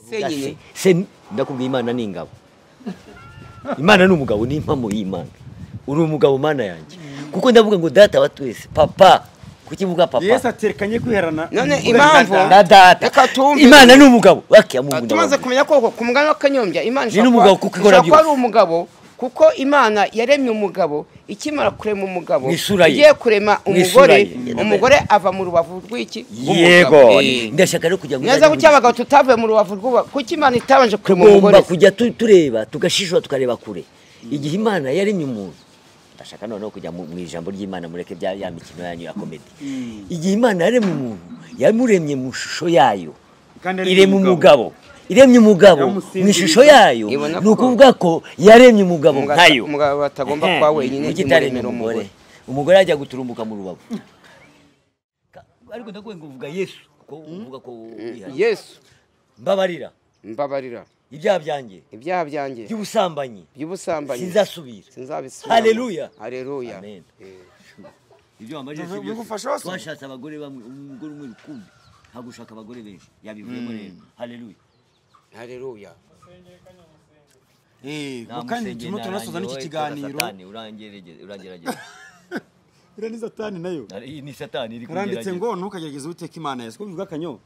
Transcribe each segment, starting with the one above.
senyine se ndakubwira imana ni ingabo imana ni umugabo ni impamo y'imana uri umugabo mana yanjye kuko ndavuga ngo data wa twese papa kuki mvuga papa yesu aterekanye kwiherana None Uvuga impamvu- na data. na data Reka tumve. imana ni umugabo wakiya mu Ah, ngunda tumaze wawe. kumenya koko ku mugani w'akanyombya imana Ni n'umugabo kuko ikora ishobora kuba ari byose. umugabo kuko imana yaremye umugabo ikimara kurema umugabo Mu isura ye. igiye kurema Mu umugore isura ye. umugore ava mu rubavu rw'iki yego Eh. ndashaka rero kugira ngo neza uzajye kuki abagabo tutavuye mu rubavu rw'uba kuki imana itabanje kurema umugore tugomba kujya tu- tureba tugashishura tukareba kure igihe imana yaremye umuntu ndashaka noneho kujya mu mu ijambo ry'imana mureke bya ya mikino yanyu ya komedi igihe imana yaremye umuntu yamuremye mu shusho yayo Kandi yaremye iremye umugabo. umugabo iremye umugabo mu Yamusinziriza. ishusho yayo Ibona ni ko- ukuvuga ko yaremye umugabo Umugabo- nkayo umugabo batagomba Ehe, kuba wenyine kuki imuremera itaremye umugore. umugore umugore ajya guturumbuka mu rubavu ariko ndakubwiye ngo uvuga yesu kuko uvuga ko wihariye. yesu mbabarira mbabarira ibyaha byanjye ibyaha byanjye by'ubusambanyi by'ubusambanyi sinzasubira sinzabisubiramo. Haleluya. haleluya Amen. Eh. ibyo wamajije Bigu- bigufasha wese? twashatse abagore bamwe umugore umwe rukumbi hagushaka abagore benshi yabivuyemo rero haleluya haleluya Eh, Nta kandi musenge, turimo nta tunasoza rangi, n'iki wowe, kiganiro satani, urangerege- urangerageza iriya ni satani nayo Ari- ni satani iri haranditse kungerageza. ngo ntukagerageze uteka imana yawe siko bivuga akanyo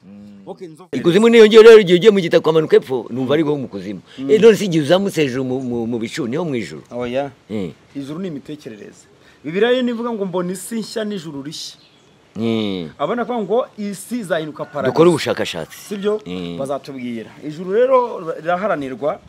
okay inzovu ikuzimu niyo ngiyo rero igihe ugiye mu gitaka ukamanuka epfo numva ari wowe mu kuzimu Eh, none si igihe uzamutse hejuru mu- mu- mu bicu niho mu ijuru oya Eh, ijuru ni imitekerereze bibiriya rero nivuga ngo mbona isi nshya n'ijuru rishya eh. abona ko ngo isi izahinduka dukore paradiso ubushakashatsi sibyo Eh. bazatubwira ijuru rero riraharanirwa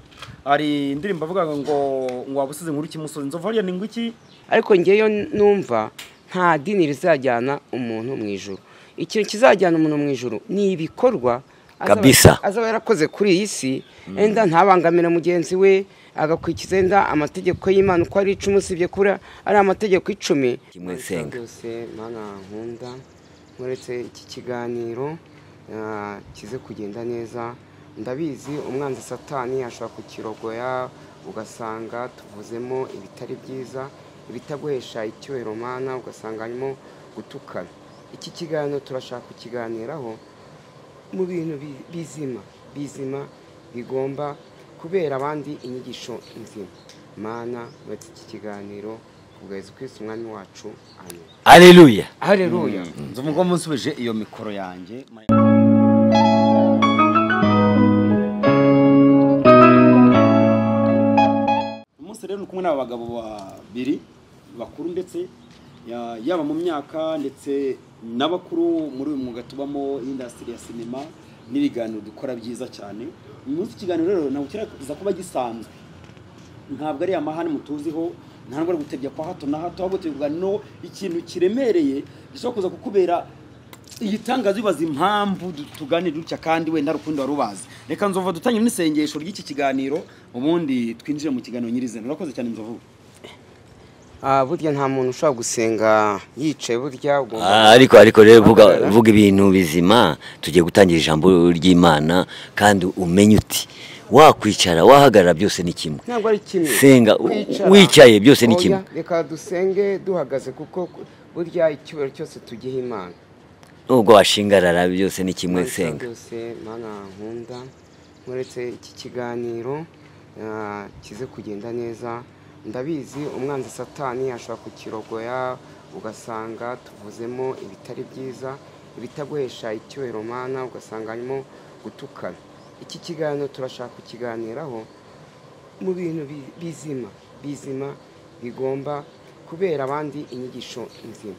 hari indirimbo avuga ngo ngo waba usize nkuru ikimusozi inzovu hariya ni ngo iki ariko ngeyo numva nta dini rizajyana umuntu mu ijuru ikintu kizajyana umuntu mu ijuru ni ibikorwa azaba- Kabisa. azaba yarakoze kuri iyi si enda ntabangamira mugenzi we agakurikiza enda amategeko y'imana uko ari icumi usibye kura ari amategeko icumi Kimwe senga. byose mana nkunda nkuretse iki kiganiro ah, kize kugenda neza ndabizi umwanzi satani ashobora kukirogoya ugasanga tuvuzemo ibitari byiza ibitaguhesha icyubahiro mana ugasanga harimo gutukana iki kiganiro turashaka kukiganiraho mu bintu bi- bizima bizima bigomba kubera abandi inyigisho nzima mana uretse iki kiganiro kubweza kwisi umwami wacu amen haleluya haleluya nzovu ngo munsubije iyo mikoro yanjye umunsi rero ni kumwe n'aba bagabo babiri bakuru ndetse ya- yaba mu myaka ndetse n'abakuru muri uyu mwuga tubamo indasitiri ya sinema n'ibiganiro dukora byiza cyane uyu munsi ikiganiro rero ntabwo kirageza kuba gisanzwe ntabwo ari amahane mutuziho nta nubwo ari gutebya kwa hato na hato ahubwo tuvuga no ikintu kiremereye gishobora kuza kukubera igitangaza bibaza impamvu du- tuganira dutya kandi wenda rukundo wari ubazi reka nzova dutangire n'isengesho ry'iki kiganiro ubundi twinjire mu kiganiro nyirizina urakoze cyane nzovu Ah, burya nta muntu ushobora gusenga yicaye burya Ah, ugomba ariko ariko rero vuga Ahagarara. vuga ibintu bizima tugiye gutangira ijambo ry'imana kandi umenye uti wakwicara wahagarara byose ni kimwe ntabwo ari kimwe Senga, u- Kwicara. wicaye byose ni Oya, kimwe. reka dusenge duhagaze kuko burya icyubahiro cyose tugiha imana nubwo washingarara byose ni kimwe Mana senga byose mana nkunda nkuretse iki kiganiro ah, kize kugenda neza ndabizi umwanzi satani ashobora kukirogoya ugasanga tuvuzemo ibitari byiza ibitaguhesha icyubahiro mana ugasanga harimo gutukana iki kiganiro turashaka kukiganiraho mu bintu bi- bizima bizima bigomba kubera abandi inyigisho nzima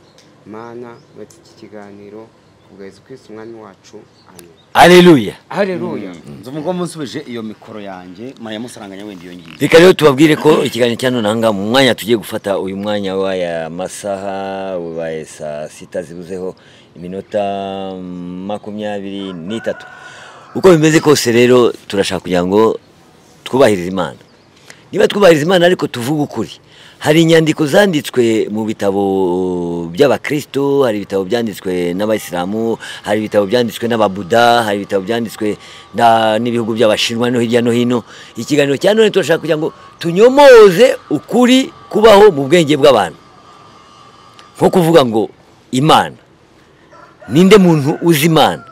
mana uretse iki kiganiro kubweza kwisi umwami wacu amen haleluya haleluya nzovu ngo munsubije iyo mikoro yanjye mariya musaranganya wenda iyo ngiyo reka rero tubabwire ko ikiganiro cya none aha ngaha mu mwanya tugiye gufata uyu mwanya w'aya masaha wabaye saa sita zibuzeho iminota makumyabiri n'itatu uko bimeze kose rero turashaka kugira ngo twubahirize imana niba twubahiriza imana ariko tuvuge ukuri hari inyandiko zanditswe mu bitabo by'abakristo hari ibitabo byanditswe n'abayisilamu hari ibitabo byanditswe n'ababuda hari ibitabo byanditswe na- n'ibihugu by'abashinwa no hirya no hino ikiganiro cya none turashaka kugira ngo tunyomoze ukuri kubaho mu bwenge bw'abantu nko kuvuga ngo imana ninde muntu uzi imana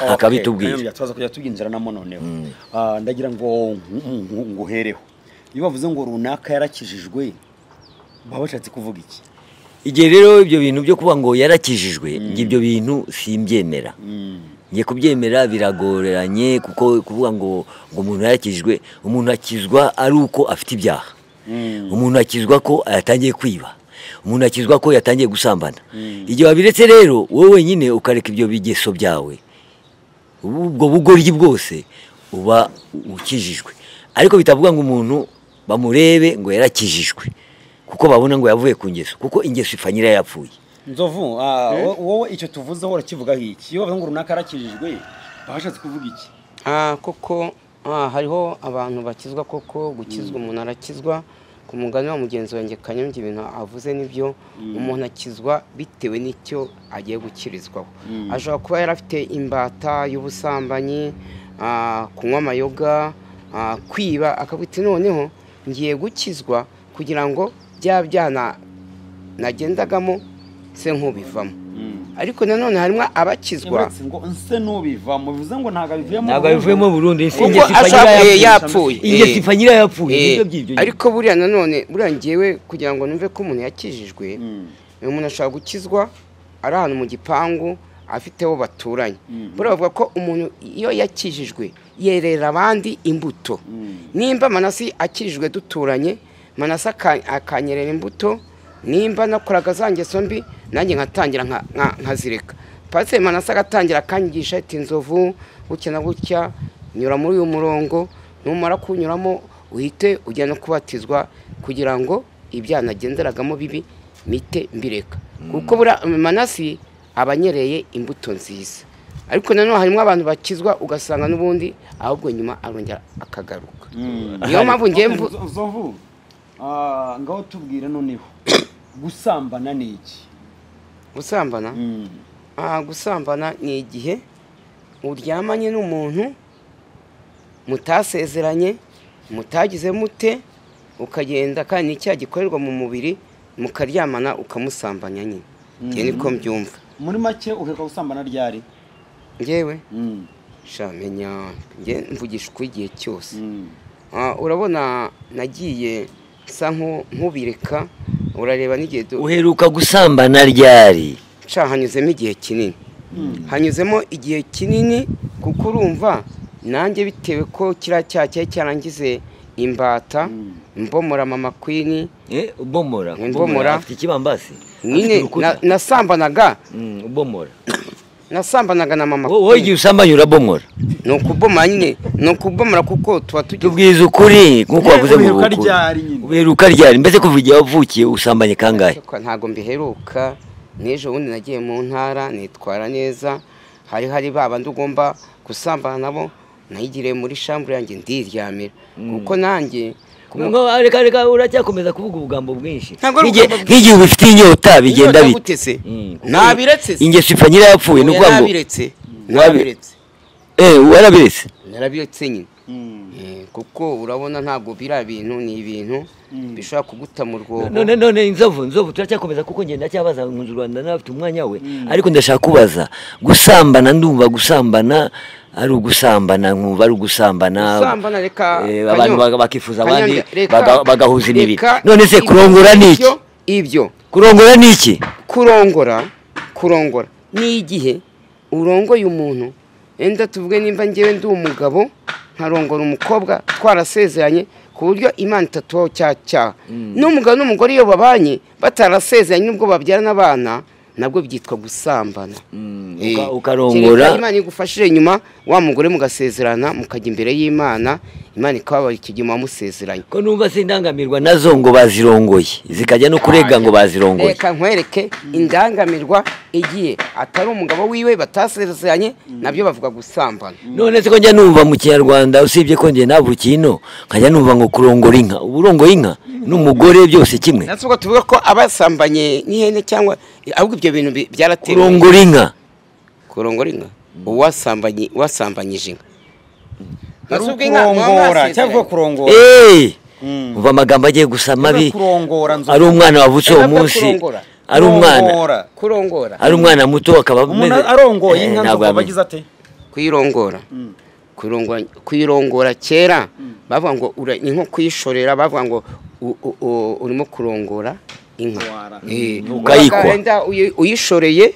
akabitubwira tubaza kujya tubyinjiramo noneho Ah, ndagira ngo ngu- ngu- nguhereho iyo bavuze ngo runaka yarakijijwe baba bashatse kuvuga iki igihe rero ibyo bintu byo kuba ngo yarakijijwe njye ibyo bintu simbyemera njye kubyemera biragoreranye kuko kuvuga ngo ngo umuntu yarakijijwe umuntu akizwa ari uko afite ibyaha umuntu akizwa ko yatangiye kwiba umuntu akizwa ko yatangiye gusambana igihe wabiretse rero wowe wenyine ukareka ibyo bigeso byawe ubwo bugoryi bwose uba ukijijwe ariko bitavuga ngo umuntu bamurebe ngo yarakijijwe kuko babona ngo yavuye ku ngeso kuko ingeso ipfa nyirayo yapfuye nzovu ah, wo- wowe icyo tuvuzeho urakivuga iki iyo bavuze ngo runaka yarakijijwe baba bashatse kuvuga iki Ah, koko ah, hariho abantu bakizwa koko gukizwa umuntu arakizwa ku mugani wa mugenzi wanjye kanyombya ibintu avuze nibyo umuntu akizwa bitewe n'icyo agiye gukirizwaho ashobora kuba yari afite imbata y'ubusambanyi ah, kunywa amayoga ah, kwiba akavuga ati noneho ngiye gukizwa kugira ngo bya byaha na- nagendagamo se nk'ubivamo ariko nanone harimo abakizwa uretse ngo nse n'ubivamo bivuze ngo ntabwo abivuyemo ntabwo abivuyemo burundu ingeso kuko ipfa ashobora nyirayo eh, yapfuye yapfuye ingeso eh. ipfa nyirayo yapfuye Eh, nibyo by'ibyo ariko buriya nanone buriya ngewe kugira ngo numve ko umuntu yakijijwe uyu muntu ashobora gukizwa ari ahantu mu gipangu afite abo baturanye buriya bavuga ko umuntu iyo yakijijwe yerera abandi imbuto nimba manasi akijijwe duturanye manasi aka- akanyerera imbuto nimba nakoraga za ngeso mbi nanjye nkatangira nka- nka- nkazireka pasiteri manasi agatangira akanyigisha ati inzovu gutya na gutya nyura muri uyu murongo numara kuwunyuramo uhite ujya no kubatizwa kugira ngo ibyaha nagenderagamo bibi mite mbireka kuko buriya manasi aba anyereye imbuto nziza ariko nanone harimo abantu bakizwa ugasanga n'ubundi ahubwo nyuma arongera akagaruka niyo mpamvu ngiye mvu- nzovu ah, ngaho tubwire noneho gusambana ni iki gusambana aha gusambana ni igihe uryamanye n'umuntu mutasezeranye mutagize mute ukagenda kandi ni icyaha gikorerwa mu mubiri mukaryamana ukamusambanya nyine njye niko mbyumva muri make uheruka gusambana ryari ngewe Mm. shamenya njye mvugisha ukuri igihe cyose Mm. Ah, urabona nagiye nsa nku- nk'ubireka urareba n'igihe du- uheruka gusambana ryari nshya hanyuzemo igihe kinini hanyuzemo igihe kinini kuko urumva nanjye bitewe ko kiriya cyaha cyari cyarangize imbata mbomora mama kwini Eh, Imbomora. ubomora ubomora afite ikibambasi afite nyine urukuta. na- nasambanaga Mm, ubomora nasambanaga na mama wowe kwini igihe usambanye urabomora ni ukubomora nyine ni ukubomora kuko tuba tugize tubwiza ukuri nk'uko wavuze mu Uheruka bukuru ryari nyine? uheruka ryari mbese kuva igihe wavukiye usambanye kangahe ntabwo mbiheruka n'ejo bundi nagiye mu ntara nitwara neza hari hari ba bandi ugomba gusambana nabo nayigiriye muri shambure yanjye ndiryamira kuko nanjye Ngo, reka reka uracyakomeza kuvuga ubugambo bwinshi Ntabwo ari Nk'igihe- ubugambo nk'igihe ubifitiye inyota bigenda Inyota bite gutese. Mm. Nabiretse se. ingeso ipfa nyirayo yapfuye ni ukuvuga ngo Narabiretse. Wabi- Narabiretse. eh warabiretse Narabiretse nyine. Mm. Eh, Kuko urabona ntabwo biriya bintu ni ibintu bishobora kuguta mu rwobo. none none inzovu nzovu turacyakomeza kuko ngenda cyabaza nkunzi rwanda nawe afite umwanya we ariko ndashaka kubaza gusambana ndumva gusambana ari ugusambana nkumva ari ugusambana Gusambana, reka, Eh, Kanyo- abantu baga- bakifuza abandi Kanyange, reka- baga- bagahuza imibiri reka none se ibyo- kurongora ni iki ibyo- Ibyo kurongora ni iki kurongora kurongora ni igihe urongoye umuntu wenda tuvuge nimba ngewe ndi umugabo nkarongora umukobwa twarasezeranye ku buryo imana itatubaho cya cyaha n'umugabo n'umugore iyo babanye batarasezeranye n'ubwo babyarana abana nabwo byitwa gusambana Eh, uka- ukarongora. kereka imana igufashije nyuma wa mugore mugasezerana mukajya imbere y'imana imana ikababara iki gihe wamusezeranye ko numva sindangamirwa nazo ngo bazirongoye zikajya no kurega ngo bazirongoye reka nkwereke indangamirwa igiye atari umugabo wiwe batasezeranye nabyo bavuga gusambana none se ko njya numva mu kinyarwanda usibye ko njye navukiye ino nkajya numva ngo kurongora inka uba urongoye inka n'umugore byose kimwe natwe ubwo tuvuga ko abasambanye n'ihene cyangwa ahubwo ibyo bintu bi- byaratewe kurongora inka kurongora inka uwasambanye uwasambanyije inka Ari Natwe ubwo inka muba ukurongora mwasezeranye. cyangwa kurongora eee umva amagambo agiye gusa mabi kurongora nzovu ari umwana wavutse uwo Eva munsi kurongora. ari umwana Kurongora. kurongora ari umwana muto akaba umuntu ameze- arongoye Eh, inka ntabwo nzovu aba yamenya. agize ate kuyirongora kuyirongora- kuyirongora kera bavuga ngo ura- ni nko kuyishorera bavuga ngo u- u- u- urimo kurongora inka Wara. Eh, Mm, ukayikwa. wabaga wenda uyi- uyishoreye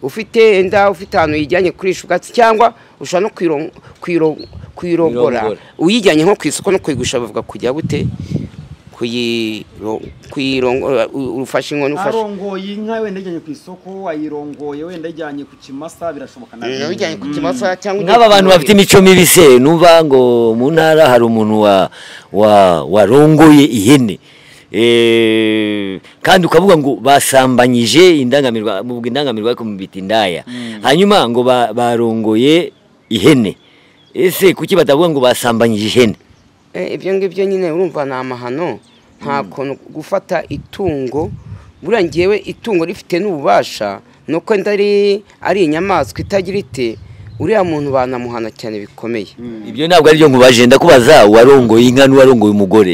ufite enda ufite ahantu uyijyanye kurisha ubwatsi cyangwa ushobora no kuyiro- kuyiro- kuyirongora Kuyirongora. uyijyanye nko ku isoko no kuyigurisha bavuga kujya gute Kuyiro- kuyirongora u- ufashe inkono ufashe arongoye inka wenda ajyanye ku isoko ayirongoye wenda ajyanye ku kimasa birashoboka Eh, nabi uyijyanye ku kimasa cyangwa ugiye nk'aba bantu kuyirongora. bafite imico mibi se numva ngo mu ntara hari umuntu wa wa warongoye ihene Eh, kandi ukavuga ngo basambanyije indangamirwa mu indangamirwa ariko mu biti indaya hanyuma ngo ba- barongoye ihene ese kuki batavuga ngo basambanyije ihene Eh, ibyo ngibyo nyine urumva ni amahano nta kuntu gufata itungo buriya ngewe itungo rifite n'ububasha ni uko wenda ari ari inyamaswa itagira ite uriya muntu banamuhana cyane bikomeye ibyo ntabwo ari byo nkubaje ndakubaza uwarongoye inka n'uwarongoye umugore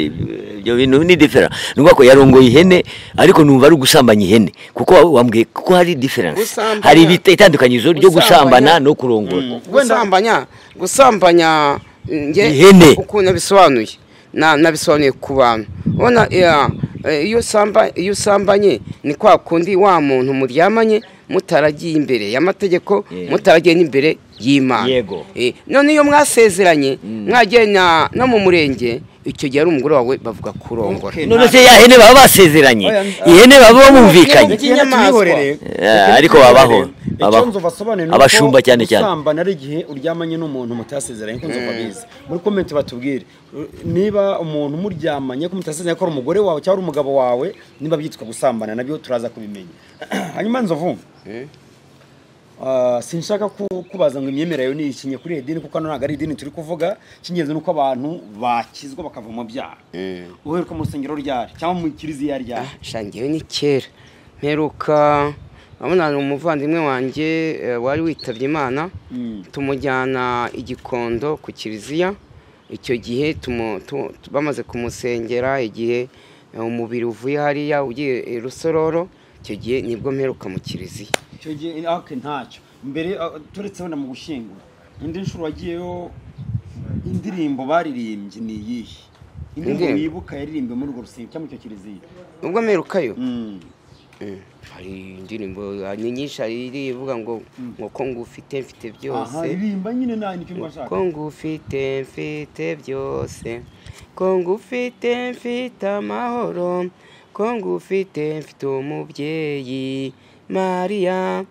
ibyo bintu ni difera ni ukuvuga ko yarongoye ihene ariko numva ari ugusambanya ihene kuko wambwiye kuko hari diferanse Gusambanya- hari ibita- itandukanyirizo ryo gusambanya- gusambana no kurongora Wenda- gusambanya gusambanya nge Ihene. ukuntu nabisobanuye na nabisobanuye ku bantu ubona iya, eh, iyo usamba iyo usambanye ni kwa kundi wa muntu muryamanye mutaragiye imbere y'amategeko Yeah. mutaragiye n'imbere y'Imana Yego. Eh, none iyo mwasezeranye mwagiye na no mu murenge icyo gihe ari umugore wawe bavuga kurongora Okay. none se ya hene baba basezeranye Oya, ihene baba bumvikanye Ni inyamaswa. Eh, ariko babaho, babaho. Abashumba cyane cyane. usambana ari igihe uryamanye n'umuntu mutasezeranye ko nzoba bizi muri komenti batubwire uh, niba umuntu muryamanye ko mutasezeranye ko ari umugore wawe cyangwa ari umugabo wawe niba byitwa gusambana nabyo turaza kubimenya hanyuma nzovu Ah, sinshaka ku- kubaza ngo imyemerere yawe ni iki nyakuri idini kuko hano ntabwo ari idini turi kuvuga icy'ingenzi ni uko abantu bakizwa bakava mu byaha uheruka mu rusengero ryari cyangwa mu kiriziya ryari shangiwe ni kera mperuka urabona ni umuvandimwe wanjye eh, wari witabye imana Mm. tumujyana igikondo ku kiliziya icyo gihe tumu- tu- tu- bamaze kumusengera igihe eh, umubiri uvuye hariya ugiye i rusororo icyo gihe nibwo mperuka mu kiliziya icyo gihe ake ntacyo mbere ah, turetse wenda mu gushyingura indi nshuro wagiyeyo indirimbo baririmbye ni iyihe indirimbo Indirimbo? wibuka yaririmbwe muri urwo rusengero cyangwa muri icyo kiliziya ubwo mperukayo Mm. Mm. hari indirimbo ah, ni nyinshi hari iri ivuga ngo ngo ko ngufite mfite byose aha ririmba nyine nta nicyo mba nshaka ko ngufite mfite byose ko ngufite mfite amahoro ko ngufite mfite umubyeyi mariya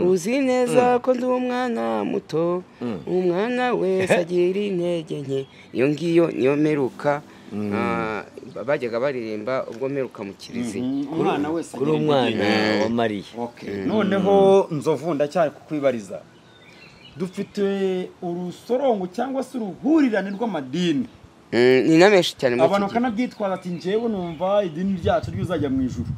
uzi neza ko ndi umwana muto umwana wese agira intege nke iyo ngiyo niyo mperuka ah, bajyaga baririmba ubwo mperuka mu kiliziya Mhm, umwana wese kuri agira umwana intege nke. wa mariya Okay. noneho nzovu ndacyari kukwibariza dufite urusorongo cyangwa se uruhurirane rw'amadini Mm, ni na menshi cyane muri iki abantu gihe. bakanabyitwaza ati njyewe numva idini ryacu ryuzajya mu ijuru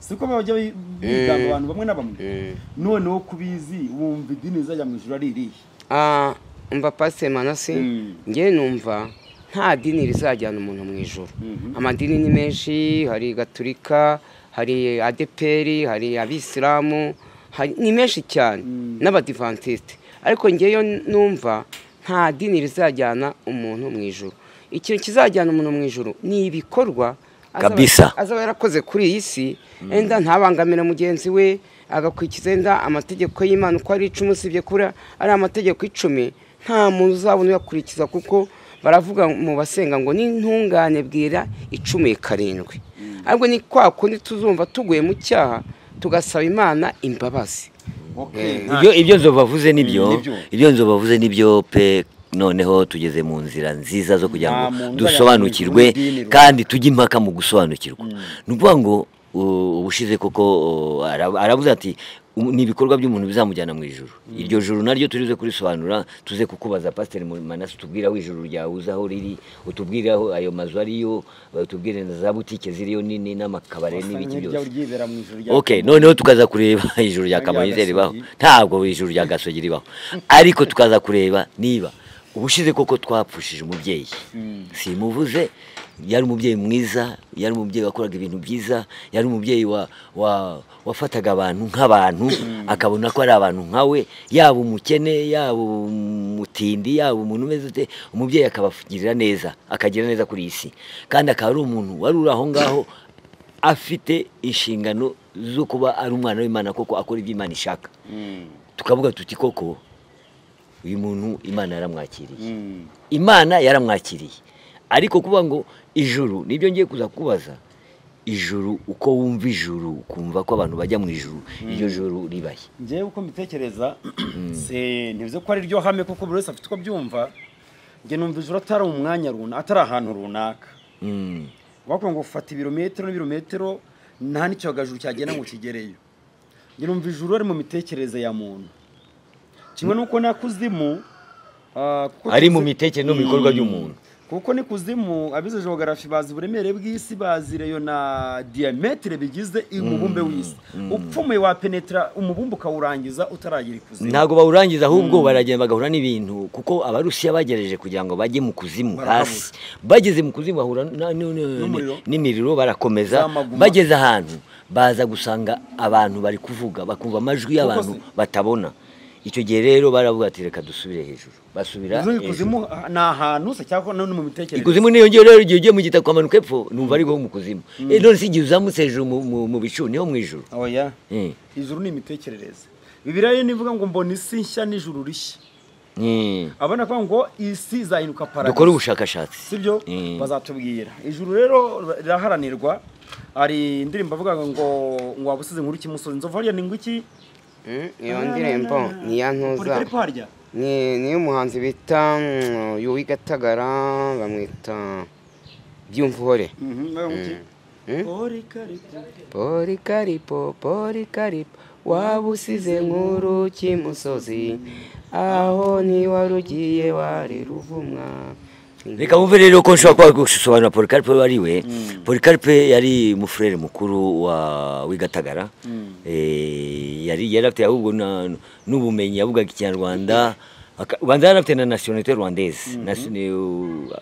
siko bajya bi- bigamba abantu bamwe na bamwe Mm. noneho kubizi wumva idini rizajya mu ijuru ari irihe Ah, umva pasite manasi Mm. ngewe numva nta dini rizajyana umuntu mu ijoro Mhm. amadini ni menshi hari gaturika hari adeperi hari abisilamu hari- ni menshi cyane n'abadivantisite ariko ngewe numva nta dini rizajyana umuntu mu ijoro ikintu kizajyana umuntu mu ijoro ni ibikorwa azaba- Kabisa. azaba yarakoze kuri iyi si enda ntabangamira mugenzi we agakurikiza enda amategeko y'imana uko ari icumi usibye kuri ari amategeko icumi nta muntu uzabona uyakurikiza kuko baravuga mu basenga ngo n'intungane bwira icumi karindwi ariko ni kwa kundi tuzumva tuguye mu cyaha tugasaba imana imbabazi okay. ibyo ibyo nzo bavuze nibyo nibyo. ibyo nzo bavuze nibyo pe noneho tugeze mu nzira nziza zo kugira ngo Nta muntu dusobanukirwe uzajya mu idini, kandi tujye impaka mu gusobanukirwa ni ukuvuga ngo u- ubushize koko u, ara- aravuze ati "Um- ni ibikorwa by'umuntu bizamujyana mu ijoro iryo joro naryo turize kurisobanura tuze kukubaza pasiteri Mu- manasi utubwire aho ijoro ryawe uzi aho riri utubwire aho ayo mazu ariyo utubwire na za butike ziriyo nini n'amakabare n'ibiki Wasanga byose ryaba ryibera mu ijuru rya ok noneho tukaza kureba ijuru rya Rya kamonyi ribaho Gasogi. ntabwo ijuru rya gasogi ribaho ariko tukaza kureba niba ubushize koko twapfushije umubyeyi simuvuze yari umubyeyi mwiza yari umubyeyi wakoraga ibintu byiza yari umubyeyi wa, wa, wafataga abantu nk'abantu akabona ko ari abantu nkawe yaba umukene yaba umutindi yaba umuntu umeze ute umubyeyi akabagirira neza akagira neza kuri iyi si kandi akaba ari umuntu wari uri aho ngaho afite inshingano zo kuba ari umwana w'imana koko akora ibyo imana ishaka tukavuga tuti koko uyu muntu imana yaramwakiriye imana yaramwakiriye ariko kuba ngo ijuru nibyo ngiye kuza kubaza ijuru uko wumva ijuru ukumva ko abantu bajya mu ijuru iryo juru ribaye ngewe uko mbitekereza se ntibize ko ari ryo hame kuko buri wese afite uko abyumva njye numva ijoro atari umwanya runaka atari ahantu runaka Mm. bakubwira ngo fata ibirometero n'ibirometero nta n'icyogajuru cyagenda ngo kigereyo njye numva ijuru ari mu mitekerereze ya muntu kimwe n'uko n'akuzimu ah, kuko ari mu tuzi- mitekere no mu bikorwa by'umuntu kuko ni kuzimu abize jogarafi bazi uburemere bw'isi bazi reyo na diyametere bigize umubumbe w'isi upfumuye wapenetera umubumbe ukawurangiza utaragira ikuzimu ntabwo bawurangiza ahubwo baragenda bagahura n'ibintu kuko abarusiya bagerageje kugira ngo bajye mu kuzimu Barakabura. hasi bageze mu kuzimu bahura na- ni- ni- N'umuriro. n'imiriro barakomeza Z'amaguma. bageze ahantu baza gusanga abantu bari kuvuga bakumva amajwi y'abantu se- batabona icyo gihe rero baravuga ati reka dusubire hejuru basubira Uvuze ngo hejuru ikuzimu ah, ni ahantu se cyangwa no ni mu mitekerereze ikuzimu niyo ngiyo rero igihe ugiye mu gitaka ukamanuka epfo numva ariho mu kuzimu Eh, none si igihe uzamutse hejuru mu- mu- mu bicu niho mu ijuru oya Eh, ijuru ni imitekerereze bibiriya rero nivuga ngo mbona isi nshya n'ijuru rishya eh. abona ko ngo isi izahinduka paradizo dukore ubushakashatsi sibyo Mm. bazatubwira ijuru rero riraharanirwa hari indirimbo avuga ngo ngo wabusize inkuru kimusozi nzovu hariya ni ngwiki Mm, iyo ndirimbo ni iya ntuza Polycarp harya ni ni umuhanzi bita mm, uyu w'igatagara bamwita byumvuhore Mhm, nawe ngwiki. Mm. Polycarp. Polikaripo, Polikaripo, waba usize nkuru kimusozi, aho ntiwari ugiye wari ruvumwa. reka wumve rero ko nshobora kuba gusobanura polikaripe uwo ari we polikaripe yari umufurere mukuru wa w'igatagara Eh, yari yari afite ahubwo na- n'ubumenyi yavugaga ikinyarwanda aka- ubanza yari afite na nasiyonete rwandeze Nasi- u- Ubwenegihugu.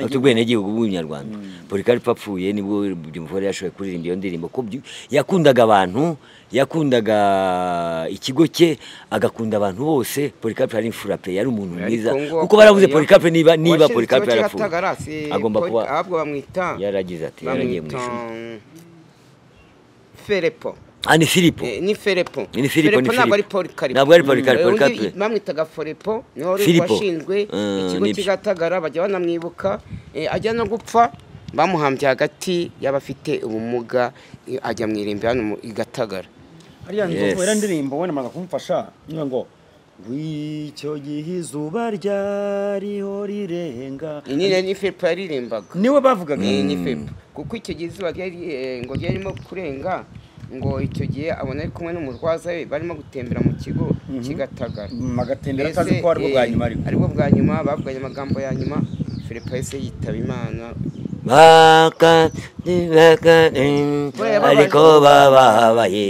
afite ubwenegihugu bw'umunyarwanda polikaripe apfuye nibwo byumvore yashoboye kuririmba iyo ndirimbo ko byu- yakundaga abantu yakundaga ikigo cye agakunda abantu bose polikaripe yari imfurape yari umuntu mwiza Ariko ngo kuko baravuze akaba polikaripe niba niba washinze polikaripe ikigo yarapfuye cy'Agatagara, si agomba Poli- kuba ahubwo bamwita yaragize ati yaragiye mu bamwita ishuri Ferepo. ah ni filipo Eh, Ni Ferepo. Ni Filipo, ni ntabwo Filipo. ari Polikaripo. Ntabwo ari Polikaripo, Eh, undi Polikaripo. Bamwitaga Forepo, niho wari Filipo. washinzwe Eh, ikigo nibyo. cy'igatagara bajya banamwibuka eh, ajya no gupfa bamuhambye hagati y'abafite ubumuga eh, ajya mu irimbi hano mu- i Gatagara. hariya Yes. nzovu era ndirimbo wenda maze kumufasha niyo ngo w'icyo gihe izuba ryariho rirenga Iyi ni ni Filipo yaririmbaga. niwe bavugaga Ni ni Filipo. Kuko icyo gihe izuba ryari eh, ngo ryarimo kurenga ngo icyo gihe abona ari kumwe n'umurwaza we barimo gutembera mu kigo cy'igatagara. magatembera Mbese, atazi ko aribwo bwa eh, nyuma ariko aribwo bwa nyuma bavuganye amagambo ya nyuma filipo yahise yitaba imana baka baka ariko bababaye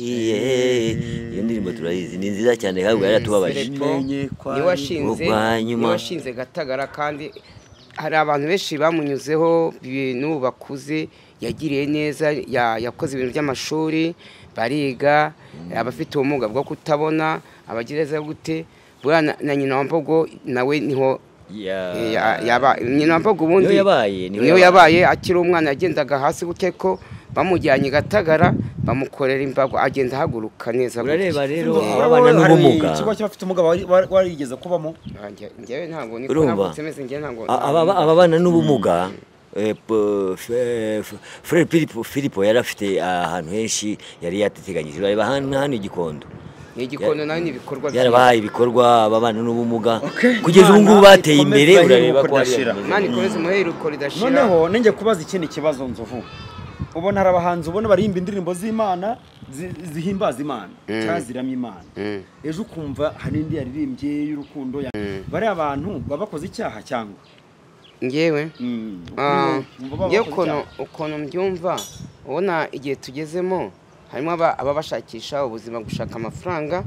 iyo ndirimbo turayizi ni nziza cyane ahubwo yaratubabaje Filipo Menye ko niwe washinze aribwo bwa nyuma. niwe washinze gatagara kandi hari abantu benshi bamunyuzeho ibintu bakuze yagiriye neza ya- yakoze ibintu by'amashuri bariga abafite ubumuga bwo kutabona abagereza gute buriya na- na nyina wa mbogo nawe niho Eh, ya- yaba nyina wa mbogo ubundi Niyo yabaye, niyo niyo yabaye akiri umwana yagendaga hasi gutya ko bamujyanye i gatagara bamukorera imbago agenda ahaguruka neza urareba rero Wowe ababana hari n'ubumuga ikigo cy'abafite ubumuga wari- wari- warigeze kubamo ngewe ntabwo niko Urumva? navutse meze ngewe ntabwo A- ababa- ababana n'ubumuga eh, po- fe- fe- Frere Filipo- Filipo yari afite ahantu henshi yari yateganyije urareba hano hano i Gikondo ni igikondo nawe ni ibikorwa yarabahaye ibikorwa ababana n'ubumuga Okay. kugeza ubu ngubu Imana bateye ikomeze imbere urareba iheruko ko hari ridashira. imana ikomeze umuheruko ridashira noneho ninjye kubaza ikindi kibazo nzovu ubona hari abahanzi ubona baririmba indirimbo z'imana zi- zihimbaza imana cyangwa ziramya imana Mm. ejo ukumva hari indi yaririmbye y'urukundo ya- bariya abantu baba bakoze icyaha cyangwa ngewe Mm, Ah, ukumva baba ngewe bakoze ukuntu icyaha. ukuntu mbyumva ubona igihe tugezemo harimo aba- aba bashakisha ubuzima gushaka amafaranga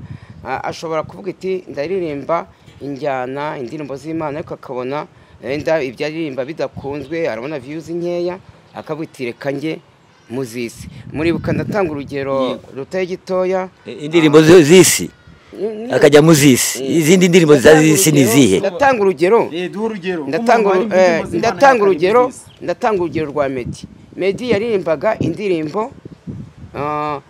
ah, ashobora kuvuga iti ndaririmba injyana indirimbo z'imana ariko akabona wenda ibyaririmba bidakunzwe arabona viyuzi nkeya akabutire kanjye muzisi muribuka ndatanga urugero rutari gitoya indirimbo zo- z'isi akajya mu z'isi izindi ndirimbo za z'isi ni izihe ndatanga urugero duha urugero ndatanga Nk'umuntu uru- waririmba eh, indirimbo z'Imana ndatanga urugero z'isi. ndatanga urugero rwa medi medi yaririmbaga indirimbo ah,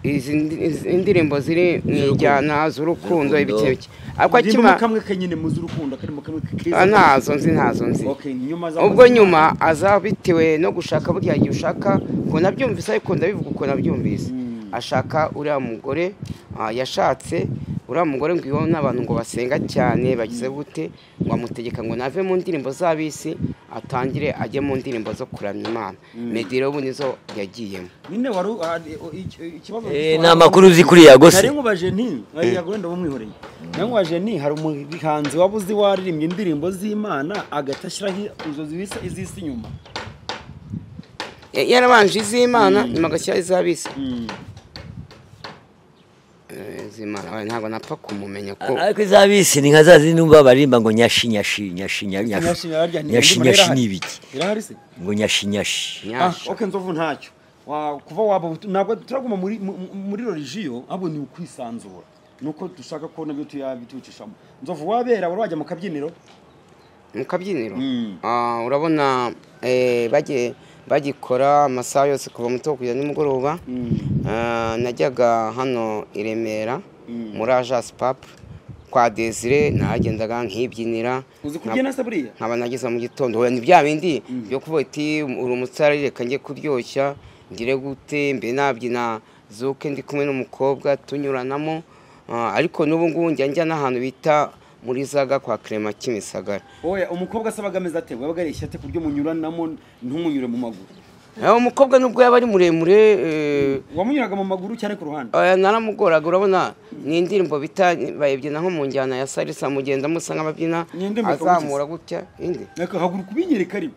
izi ndi- izi indirimbo ziri mu ijyana z'urukundo Z'urukundo. ibiki biki ariko akima Indirimbo kamwe kenyine muzi urukundo akarimo kamwe keza Ah, ntazo nzi ntazo nzi Okay, nyuma za ubwo nyuma aza bitewe no gushaka buriya gihe ushaka ngo nabyumvise ariko ndabivuga uko nabyumvise ashaka uriya mugore ah, yashatse uriya mugore ngo iwe n'abantu ngo basenga cyane bagize gute ngo amutegeka ngo nave mu ndirimbo z'abisi atangire ajye mu ndirimbo zo kuramya imana medi rero ubu nizo yagiyemo nyine wari u- ah, i- o- iki- ikibazo Eh, ni amakuru uzi kuriya nari gose nkubaje nti yago wenda bumwihoreye nari nkubaje nti hari umuhanzi waba uzi waririmbye indirimbo z'imana agahita ashyiraho izo zibisa iz'isi inyuma Ya- yarabanje iz'imana nyuma agashyiraho iz'abisi Mm. Eh, iz'imana oya, ntabwo napfa kumumenya ko ariko izabisi ni nka za zindi numva baririmba ngo nyashi nyashi nyashi nya- nyashi Nyashira harya nti- nyashi indirimbo nyashi irahari. ni ibiki irahari se ngo nyashi nyashi Ah, nyasha okay nzovu ntacyo Wa- kuva waba utu- ntabwo turaguma muri mu- mu- muri religiyo ahubwo ni ukwisanzura nuko dushaka ko nabyo tuyabitucishamo nzovu wabera wari wajya mu kabyiniro mu kabyiniro Mm. Ah, urabona eh, bagiye bagikora amasaha yose kuva mu gitondo kugeza nimugoroba Ah, najyaga hano i remera muri agence papu kwa desire nahagendaga nkibyinira uzi kubyina se buriya nkaba nageza mu gitondo wenda bya bindi byo kuvuga ati uri umutsara reka njye kuryoshya ngire gute mbe nabyina zuke ndi kumwe n'umukobwa tunyuranamo Ah, ariko n'ubu ngubu njya njya n'ahantu bita muri zaga kwa kerema kimisagara oya umukobwa asabaga ameze ate wabaga areshya ate ku buryo munyuranamo ntumunyure mu maguru Eh, umukobwa nubwo yaba ari muremure eh, wamunyuraga mu maguru cyane ku ruhande aya naramugoraga urabona ni indirimbo bita bayibyina nko mu njyana ya salisa mugenda musa nk'ababyina Ni indirimbo ikagukiza. azamura gutya indi reka haguru kubinyereka ariko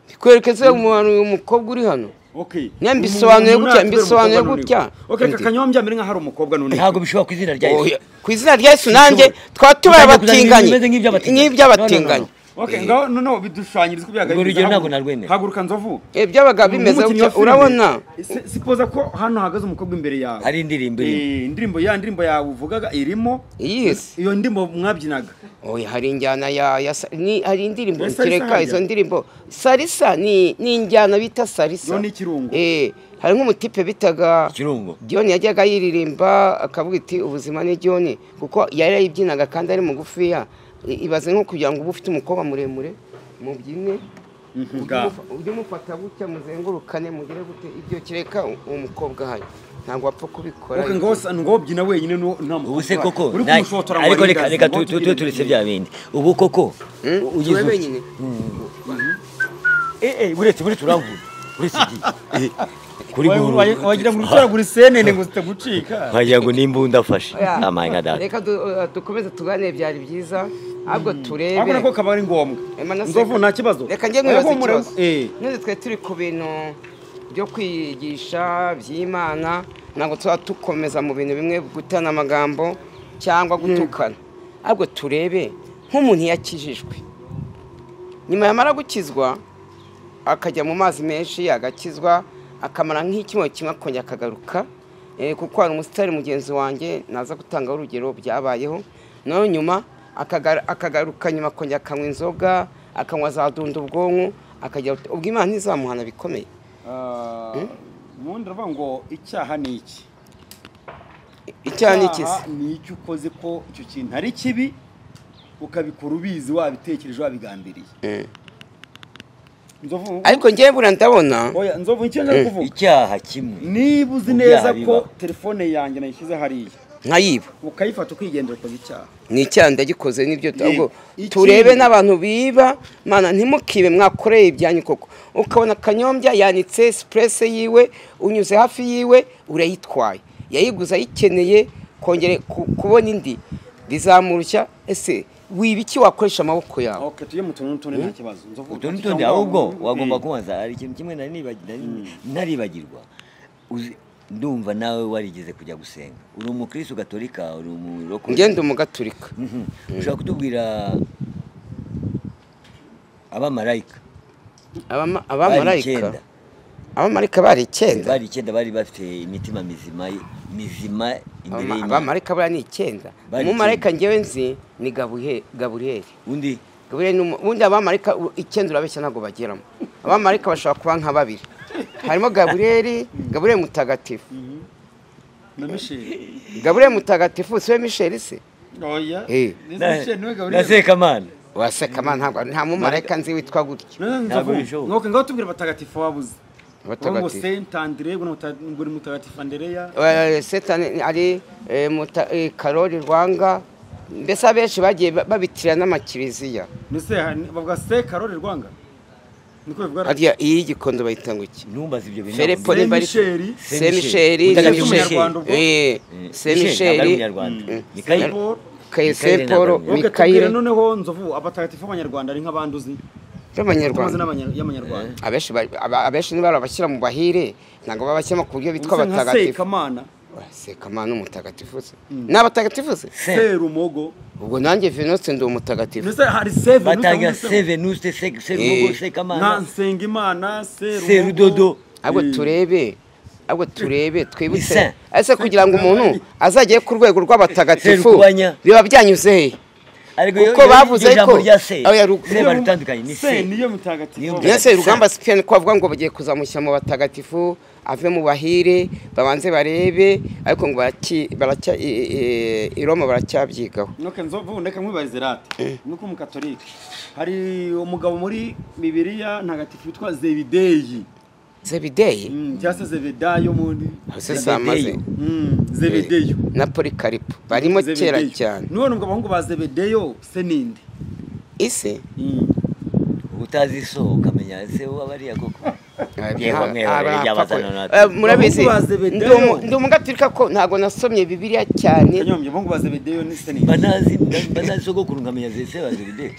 bikwerekeza umuntu uyu mukobwa uri hano okay Ne, mbisobanuye Umuntu gutya, natwe mbisobanuye umukobwa gutya. noneho. okay reka Ndi. kanyombya mbere nk'aho ari umukobwa none ntabwo bishobora ku izina rya Yesu. Oya, ku izina rya yesu nanjye twaba tubaye Utangiye kuzana ibintu abatinganyi bimeze nk'iby'abatinganyi. nk'iby'abatinganyi No, okay ngaho noneho bidushushanyiriza uko byagaye Urwo rugero ntabwo narwemera. haguruka nzovu Eh, byabaga bimeze Nk'umukinnyi wa gutya filime. urabona Si- sipoza ko hano hahagaze umukobwa imbere yawe hari indirimbo irimo Eh, indirimbo ya ndirimbo yawe uvugaga irimo iyi si iyo ndirimbo mwabyinaga oya hari injyana ya ya sa- ni- hari indirimbo Ya salsa kereka hajya? izo ndirimbo salisa ni ni injyana bita salisa Yo ni ikirungo. eh hari nk'umutipe bitaga ikirungo John yajyaga yiririmba akavuga iti ubuzima ni John kuko yari yayibyinaga kandi ari mugufiya I- ibaze nko kugira ngo uba ufite umukobwa muremure mubyine Ga. ujye umufata gutya muzengurukane mugire gute ibyo kereka u- umukobwa ahaye ntabwo wapfa kubikora Okay, ngo sa- ngo byina wenyine no- nta mukobwa ubu se uhari. koko Uri na- kumushotora ngo ariko reka aringanize, reka ngo tu- tu- atugire tu- turetse ibintu. bya bindi ubu koko Hmm? ugize Tuwe ute? wenyine Eh, eh, uretse uretse uramvura uretse igihe Eh, kuri Wa- wa- wagira ngo utoragura isenene ngo zitagucika wagira ngo n'imbunda afashe Oya, Ah, my God, dad. reka du- uh, dukomeze tuganire byari byiza ahubwo turebe abona ko kaba ari ngombwa Ema na nzovu seka. nta kibazo reka njye Ariko nkibaza mure- ikibazo eh none twe turi ku bintu byo kwigisha by'imana ntabwo tuba dukomeza mu bintu bimwe gutana amagambo cyangwa gutukana ahubwo turebe nk'umuntu yakijijwe nyuma yamara gukizwa akajya mu mazi menshi agakizwa akamara nk'icyuma kimwe akongera akagaruka Eh, kuko hari umusitari mugenzi wanjye naza gutangaho urugero byabayeho naho nyuma akagar- akagaruka nyuma akongera akanywa inzoga akanywa za dunda ubwonko akagira ati, ubwo imana ntizamuhana bikomeye Ah, ubundi aravuga ngo icyaha ni iki icyaha ni iki se? Icyaha ni icyo ukoze ko icyo kintu ari kibi ukabikora ubizi wabitekereje wabigambiriye Eh. nzovu ariko njyewe buriya ndabona oya nzovu icyo nza kuvuga icyaha kimwe niba uzi Mu neza byaha ko bibaho. telefone yanjye nayishyize hariya nkayiba ukayifata ukigendera ukoze icyaha ni icyaha ndagikoze n'ibyo ahubwo Ikindi- turebe n'abantu biba mana ntimukibe mwakoreye ibyanyu koko ukabona kanyombya yanitse sipurese yiwe unyuze hafi yiwe urayitwaye yayiguze ayikeneye kongere ku- kubona indi bizamurushya ese wiba iki wakoresha amaboko yawe ok tujye mu tuntu n'utundi nta kibazo nzovu utu n'utundi ahubwo wagomba kubanza hari ikintu kimwe nari nibagi- nari- ntaribagirwa Uzi- ndumva nawe warigeze kujya gusenga uri umukristo gatolika uri umurokore ngende umugaturika Mhm. ushobora kutubwira abamarayika Abama- bari abamarayika icyenda abamarayika bari icyenda bari icyenda bari bafite imitima mizima mizima imbere Abama- y'imana abamarayika bari ni icyenda Bari umumarayika ngewe nzi ni Gabuhe- gaburiyeli undi gaburiyeli ni umu- ubundi abamarayika u- icyenda urabeshya ntabwo bageramo abamarayika bashobora kuba nka babiri harimo gaburiyeli gaburiyeli mutagatifu na misheli gaburiyeli mutagatifu si we misheli se oya Eh. Nize misheli niwe na gaburiyeli sekamana waseka man ntabwo nta mumarayika nzi witwa gutyo Ntabwo ntabwo bishoboka. nuko ngaho tubwira abatagatifu wabuze wowe ngo abatagatifu senti andire ngo ni muta- ngo ni mutagatifu andereya Eh, setani ari eh, muta- eh, karori rwanga mbese abenshi bagiye ba- babitira n'amakiriziya nise bavuga se karori rwanga niko bivuga hariya iyi y'igikondo bayita ngo iki numbaza ibyo bintu Filipo Saint ni bari Michel. Saint Michel. Michel Mutagatifu Umunyarwanda ubwo? eh Eh, Saint ntabwo ari Michel umunyarwanda Saint Mikayeli Paul. Kaye- Mikayeli Saint Paul ntabwo ari Ubwo tubwire Mikayire noneho nzovu abatagatifu b'abanyarwanda ari nk'abanduzi tumaze b'abanyarwanda n'abanya- y'amanyarwanda abenshi bari- aba- abenshi ni barabashyira mu bahire ntabwo babashyiramo ku buryo bitwa Ubuse nka abatagatifu sekamana sekamana umutagatifu se ni abatagatifu se serumogo ubwo nanjye venuste ndi umutagatifu nise hari seve batanga nuse- sevenuste Eh. serumogo na sekamana nsengimana serudodo serudodo ahubwo Eh. turebe ahubwo turebe twibutse Saint. ese kugira ngo umuntu azagere ku rwego rw'abatagatifu Serukubanya. biba byanyuze he ariko Kuko bavuze iryo jambo ko- rya se Oya, ru- se barutandukanye ni se se niyo Niyo mutagatifu mutagatifu. mbese rugamba sipiyani ko bavuga ngo bagiye kuzamushyira mu batagatifu ave mu bahire babanze barebe ariko ngo baracya baracya i- i- i Roma baracyabyigaho nuko nzovu ndeka nkwibarize rate nuko umukatolika hari umugabo muri bibiliya ntagatifu witwa zebideyi zebideyi Mm, cyangwa se zebedayo muri ese samaze Mm, zebedeyo na polikaripo barimo kera Zebedeyo. cyane none ubwo abahungu ba zebedeyo se ninde ise Mm. utazi isoko ukamenya ese wabariya koko Yewe, nta- mwewe, aba- yajya apfa abazana ko- natwe. Eh, murabizi Abahungu ba Zebedeyo. ndi umu- ndi umugaturika ko ntabwo nasomye bibiliya cyane kanyombya abahungu ba zebedeyo ni se ninde banazi banazi sogokuru nkamenya zese wazibide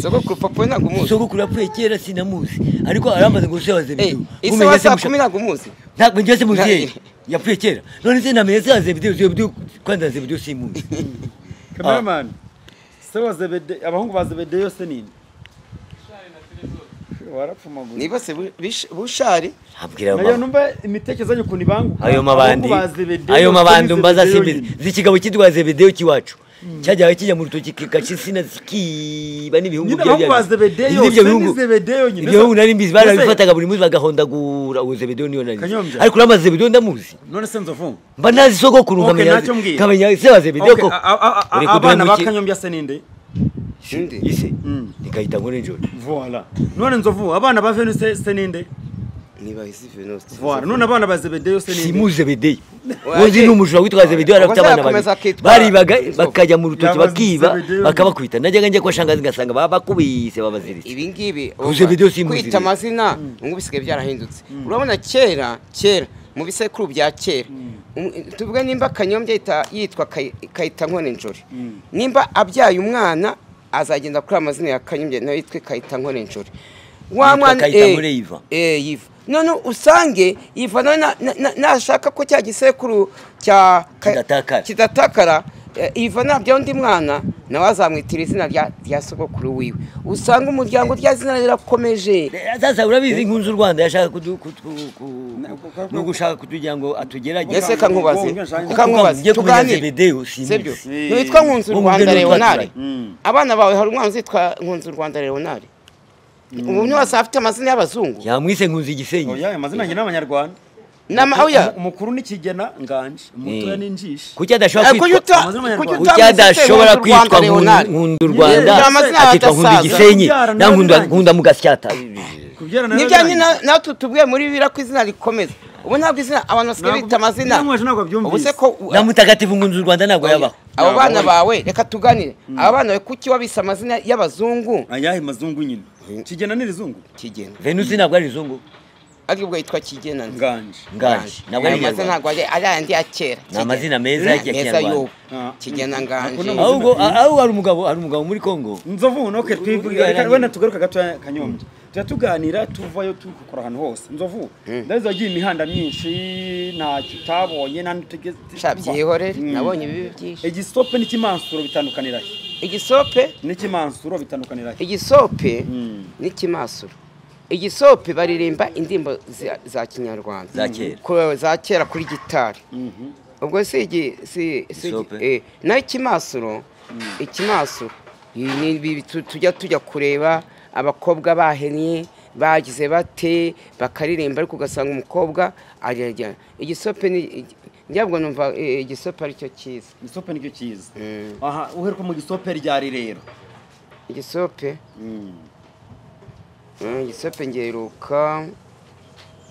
sogokuru papa we ntabwo umuzi sogokuru yapfuye kera sinamuzi ariko arambaza ngo se wazibide Eh, ise wa saa kumi ntabwo umuzi ntabwo njye se muzeyi Nta- yapfuye kera none se namenye se wazibide zibide kwanza zibide simuzi kameramani se wa zebede abahungu ba zebedeyo se ninde warapfumagura niba se bu- bish- bushari abwira nayo mama numva imitekerezo yanyu ukuntu ibanguka ayo mabandi Abahungu ba Zebedeyo ayo se ni mabandi mbaza Zebedeyo simbizi nyine. zikigabo cyitwa zebedeyo kiwacu cyajyaga kijya mu rutoki kikacitsina kiba n'ibihungu nyine byari abahungu ba byabizi. zebedeyo N'ibyo se ni bihugu- zebedeyo nyine ibyo bihugu nari mbizi barabifataga Mbese- buri munsi bagahondagura uwo zebedeyo niyo nari nzi Kanyombya. ariko uramaze zebedeyo ndamuzi none se nzovu mba nazi sogokuru Okay, nkamenya ntacyo mbwira. nkamenya se wa zebedeyo Okay, koko a- a- a- Uri a- abana kuduha ba iki? kanyombya se ninde Inde. ise Mm. nikayita ngo nijoro voila none nzovu abana ba venus se se ninde niba isi venuste voila none abana ba zebedeyo se ninde simuzi zebedeyo Oya, uzi ye. ni umujura witwa zebedeyo yari Ubwo afite abana azakomeza babiri akitwa- baribaga bakajya mu rutoki Yabaze bakiba Zebedeyo. bakabakubita najyaga njya kwa shangazi ngasanga babakubise babaziritse ibi ngibi Ku Zebedeyo simuzi kwita rero. amazina ngo bisigaye byarahindutse urabona kera kera mu bisekuru bya kera um- tuvuge nimba kanyombya yita- yitwa Kay- kayita nkone njori nimba abyaye umwana azagenda kuri amazina ya kanyombya nawe yitwe kayita nkone njori wa Yitwa mwana Kayita eh, Nkore Yiva. eh, yiva none usange yiva nawe na- na- na- nashaka ko cya gisekuru cya Ka- Kidatakara. kidatakara eh, iva nabyaho undi mwana nawe azamwitira izina rya rya sogokuru wiwe usanga umuryango rya zina rirakomeje sasa urabizi nkunzi u rwanda yashaka kudu- kutu- ku- Na- ku- ku- no gushaka kutugira ngo atugerage ese kankubaze Ngo kankubaze ngiye kumenya Zebedeyo, si sibyo nzi. ntiwitwa nkunzi u Ngo rwanda ngende leonari Mm. abana bawe hari umwana uzitwa nkunzi u rwanda leonari ubu niwase afite amazina y'abazungu yamwise nkunzi igisenyi oya aya mazina nyine n'abanyarwanda Nama- oya. umukuru n'ikigena nganje umutoya n'injishi kuki adashobora Eh, kuki kwitwa uta- Amazina y'abanyarwanda. kuki Kuki kuki utamwise adashobora Nkunzi u Rwanda kwitwa Leonard? nkundu Yewe, rwanda ni amazina akitwa nkundu y'abasaza. igisenyi Kubyara nawe nankunda birangiye. nkunda mugasyata kubyara nawe nibyanjye birangiye. na- natwe tubwiye muri bibiri ko izina rikomeza ubu ntabwo izina abantu basigaye Ntabwo- bita amazina Nyirankwaya ntabwo abyumvise. ubu se ko na mutagatifu nkunzi u rwanda ntabwo yabaho abo Ntabwo bana ari. bawe reka tuganire aba bana bawe kuki wabise amazina y'abazungu ayahe mazungu nyine kigena ni rizungu kigena venusi ntabwo ari izungu ariko ubwo yitwa kigena nzi. nganje nganje ntabwo ari Ayo mazina inyarwanda ntabwo ari ari ayandi ya kera Ni amazina meza ya Kinyarwanda. y'ubu Ah. kigena Ako ni nganje amazina- ahubwo ahubwo hari umugabo hari umugabo muri kongo nzovu noke twivugira reka wenda tugaruka gatoya kanyombya tujya tuganira tuvayo tukora ahantu hose nzovu ndazi wagiye imihanda myinshi ntacyo utabonye nandi tugeze Sha, byihorere Mm. nabonye ibibi byinshi igisope n'ikimansuro bitandukanira he igisope n'ikimansuro bitandukanira he igisope Mm. n'ikimasuro igisope baririmba indirimbo za- za kinyarwanda Za kera. Ku- za kera kuri gitari Mhm. ubwo si igi- si- si- Isope. eh, naho ikimasuro ikimasuro ibi ni ibi tu- tujya tujya kureba abakobwa bahennye bagize bate bakaririmba ariko ugasanga umukobwa ararya igisope ni igi- njyabwo numva eh, igisope aricyo cyiza igisope nicyo cyiza Mm. aha uheruka mu gisope ryari rero igisope eh, igisope ngeruka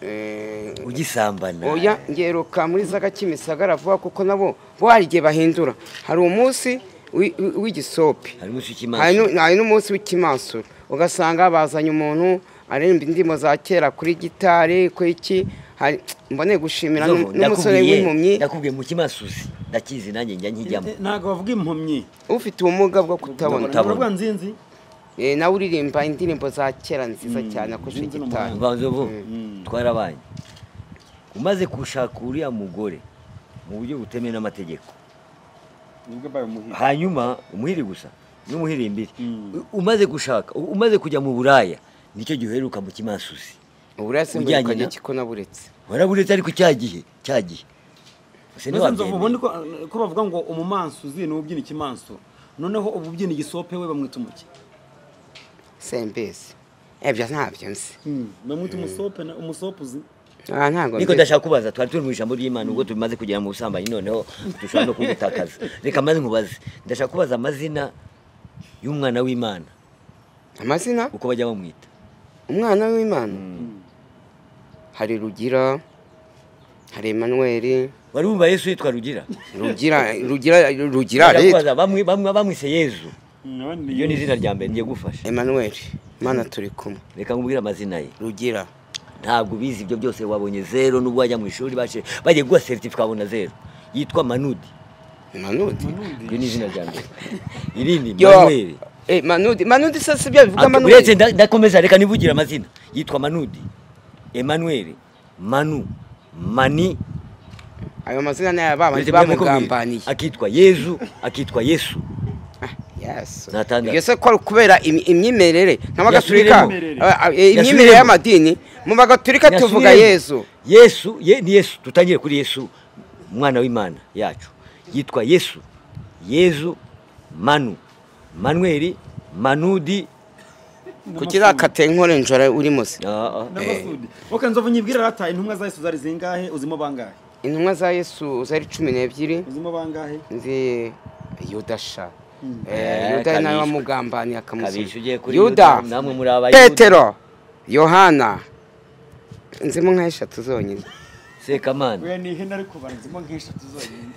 eh, ugisambana oya ngeruka muri za gakimisagara vuba kuko nabo bo hari igihe bahindura hari umunsi wi- wi- w'igisope hari harimo usikimaso nu- hari n'umunsi w'ikimansuro ugasanga bazanye umuntu aririmba indirimbo za kera kuri gitari ku iki hari- mbone gushimira n'um- n'umusore w'impumyi ndakubwiye mu kimasuzi ndakizi nanjye njya nkijyamo ntabwo bavuga impumyi ufite ubumuga bwo kutabona Kutabona. Baravuga nzinzi Eh, nawe uririmba indirimbo za kera nziza cyane akoresheje Sinzi gitari mbanza ubu twarabanye umaze gushaka uriya mugore mu buryo butemewe n'amategeko nibwo bayo muhiga hanyuma umuhiri gusa n'umuhirimbiri umaze gushaka u- umaze kujya mu buraya nicyo gihe uheruka mu kimasuzi uburiya simba Ujyanye ukajya na- kiko naburetse waraburetse ariko cya gihe cya gihe ese nzovu ubundi ntiwabyemera ko ko bavuga ngo umumansuzi ni ubyina ikimansuro noneho ubu ubyina igisope we bamwita umuki sembezi ebyo ntabyo nzi bamwita umusope na- umusope uzi Ah, ntabwo niko mbizi. ndashaka kubaza twari turi mu ijambo ry'imana ubwo tumaze kugera mu busambanyi noneho dushobora no kugutakaza reka maze nkubaze ndashaka kubaza amazina y'umwana w'imana amazina uko bajya bamwita umwana w'imana hari rugira hari emanuweli wari wumva yesu yitwa rugira rugira rugira rugira Ndashaka leta kubaza, bamwe- bamwe bamwise yezu iryo ni izina rya mbere ngiye gufasha emanuweli mana turi kumwe reka nkubwire amazina ye rugira ntabwo bizi ibyo byose wabonye zero n'ubwo wajya mu ishuri baje bagiye guha seritifika babona zero yitwa manudi manudi iryo ni izina rya mbere irindi Yo, manuel eh, manudi manudi se si byo bivuga uretse manudi nda- ndakomeza reka nivugire amazina yitwa manudi emmanuel manu mani ayo mazina ni ay'ababanzi uretse mwe muko bamugambaniye mwe- akitwa yezu akitwa yesu yesu Natandatu. ibyo se ko ari ukubera im- imyemerere nk'abagatulika Yasubiremo. ah, ah, eh, imyemerere Yasubiremo. y'amadini mu bagatulika tuvuga Nyasubiremo. yesu yesu ye, ni yesu tutangire kuri yesu umwana w'imana yacu yitwa yesu yezu manu manuel manudi kuki zakate nkore njora uri muzi Ah, ah. n'amasudi ok nzovu nyibwira rata intumwa za yesu zari zingahe uzimo bangahe intumwa za yesu zari cumi n'ebyiri uzimo bangahe nzi yudasha Eh, yuda nawe kabishwe. wamugambaniye akamusubiza kabisha ugiye kuri yuda yuda namwe muri abayuda petero yohana nzimo nka eshatu zonyine sekamana we ni ihene ariko baranzimo nk'eshatu zonyine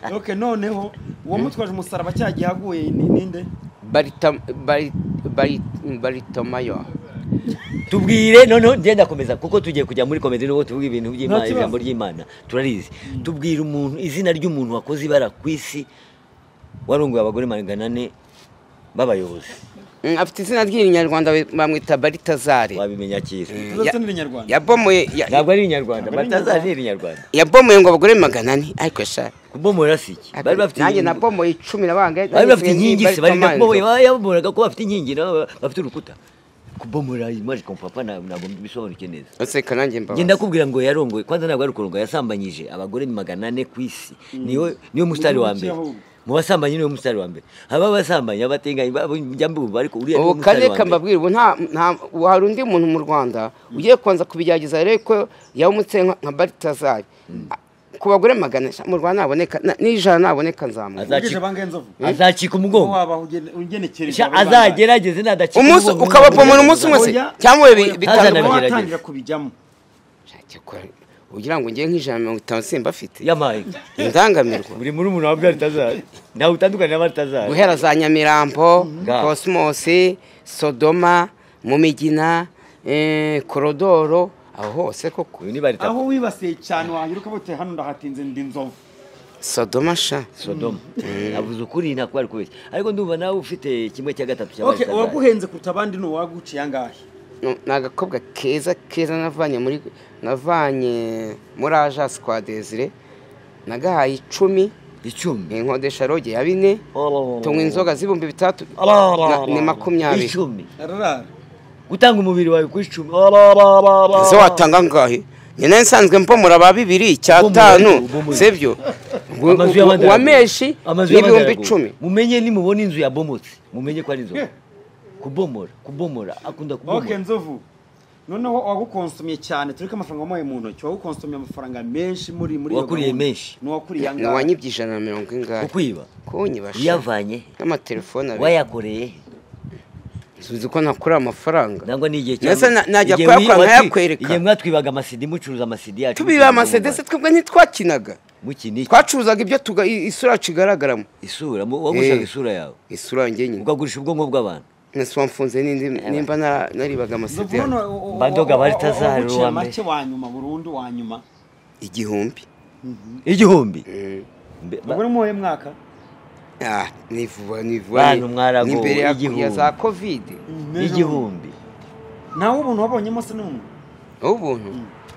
ok noneho uwo mutwaje umusaraba cya gihe aguye ni ninde Barita- bari- bari- baritomayo tubwire noneho ngenda komeza kuko tugiye kujya muri komedi n'ubwo tuvuga ibintu by'imana Nta kibazo. ijambo ry'imana turarizi tubwire umuntu izina ry'umuntu wakoze ibara ku isi warongoye abagore magana ane b'abayobozi Mm, afite izina ry'inyarwanda bamwita baritazari wabimenya kera tuzatsana n'inyarwanda yabomoye ya- ntabwo ari inyarwanda Ntabwo ari batazari ni inyarwanda yabomoye ngo abagore magana ane ariko sha kubomora si iki bari bafite nanjye inkingi- nabomoye icumi nabangaye bari bafite inkingi se bari yabomoraga ko bafite inkingi nabo bafite urukuta kubomora imaji kompapa ntabwo bisobanuke neza useka nanjye njye mbabaza ndakubwira ngo yarongoye kwanza ntabwo ari ukurongo yasambanyije abagore magana ane ku isi niyo niyo musitari wa mbere Mugihugu ki mu basambanyi niwe musitari wa mbere haba abasambanyi abatenganyi babo njya mbumva ariko uriya niwe ubu musitari karere wa mbere kambabwira ubu nta nta ubu hari undi muntu mu rwanda ugiye kubanza kubigerageza rero ko yawumutse nka nka baritazari ku bagore magana sha, mu rwanda naboneka na- n'ijana naboneka nzamuka Aza- ubwije bangahe nzovu azacika umugongo wabaho ugenekereje Sha, azagerageze nadacika umunsi umugongo ukabapomora umunsi umwe se Oya. cyangwa ibi Ntazana- bitanu Ntazanabigerageza. watangira kubijyamo ugira ngo njye nk'ijana na mirongo itanu simba afite yamaye indangamirwa buri muri umuntu wabwira ritazari ntawe utandukanye n'abaritazari guhera za nyamirambo Nga. kosimosi sodoma mumigina eh, korodoro aho hose koko uyu ni barita aho wibasiye cyane wahiruka bote hano ndahatinze ndi nzovu sodoma sha sodoma avuze ukuri ntabwo ari kubeshya ariko ndumva nawe ufite kimwe cya gatatu ok cy'abaritazari uwaguhenze kuruta abandi ni uwaguciye angahe No, ni agakobwa keza keza navanye muri navanye muri aja squadezire nagahaye icumi icumi inkodesha roge ya bine tunywa inzoga z'ibihumbi bitatu na- ni makumyabiri icumi ararara gutanga umubiri wawe ku icumi izo watanga ngahe nyine nsanzwe mpomora ba bibiri icyatanu Bo muri- sibyo Amazu y'amadarapo. wa menshi Amazu n'ibihumbi y'amadarapo. icumi mumenye nimubona inzu yabomotse mumenye ko ari inzoga kubomora kubomora akunda ok kubomora nzovu noneho wagukonsumiye cyane tureke amafaranga wamuhaye mu ntoki wagukonsumiye amafaranga menshi muri muri iyo Wakuriye gahunda. menshi. ni uwakuriye ni angahe wanyibye ijana na mirongo ingahe kukwiba kunyibasha uyavanye n'amatelefoni abiri wayakoreye suzi ko ntakura amafaranga nangwa ni igihe Mbese na- najya kuyakora nkayakwereka. igihe mwatwibaga amasidi mucuruza amasidi yacu tubiba amasedese twebwe ntitwakinaga mukini twacuruzaga ibyo tuga- i- isura yacu igaragaramo isura mu- wagushaka Eh. isura yawe isura yanjye nyine ukagurisha ubwonko bw'abantu nasuba mfunze n'indi nimba nara- naribaga amasede nzovu yanjye. noneho Mba ndoga bari tazahari uwaguciye uwa mbere. make wa nyuma burundu wa nyuma igihumbi igihumbi Mm. Mbe- ba- ubwo ni muwuhe mwaka Ah, ni vuba ni vuba Bantu ni- mwaragowe, ni mbere ya- igihumbi. ya za kovide igihumbi nawe umuntu wabonyemo se n'umwe ubuntu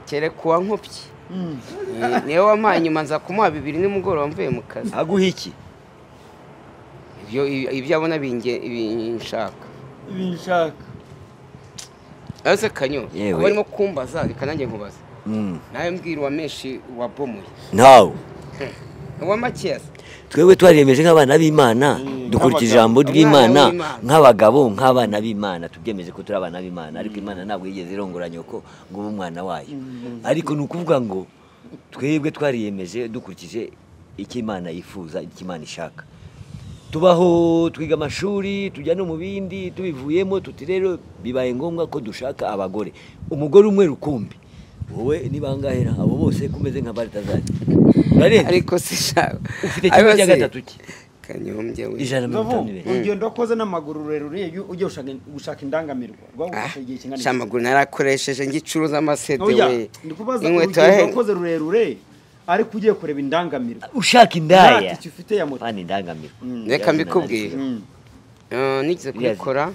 kereka uwa nkopyi Eh, niwe wampaye nyuma nza kumuha bibiri nimugoroba mvuye mu kazi aguha iki ibyo ibyo abona binge- binshaka binshaka aze kanyo Yewe. aba arimo kumbaza reka nanjye nkubaza Mm. nawe mbwira uwa menshi wabomoye ntawe uwa makiyasi twebwe twariyemeje nk'abana b'imana dukurikije ijambo Abana ry'imana b'Imana. nk'abagabo nk'abana b'imana tubyemeje ko turi abana b'imana ariko imana ntabwo yigeze irongora nyoko ngo ube umwana wayo ariko ni ukuvuga ngo twebwe twariyemeje dukurikije icyo imana yifuza icyo imana ishaka tubaho twiga amashuri tujya no mu bindi tubivuyemo tuti rero bibaye ngombwa ko dushaka abagore umugore umwe rukumbi wowe ni bangahe abo bose kumeze nka baritazari urarenze ariko sishaka ufite kimwe cya gatatu ki kanyombye we ijana na mirongo itanu nzovu n'ibiri urugendo wakoze n'amaguru rurerure iyo ugiye gushaka- gushaka indangamirwa rwagufashe igihe kingana iki? shamaguru narakoresheje ngicuruza amasede oya we ndikubaza inkweto urugendo yahenze wakoze rurerure ariko ugiye kureba indangamirwa ushaka nta indaya tike ufite ya moto fani indangamiro Reka mbikubwire. Mm. Eh, nigeze kubikora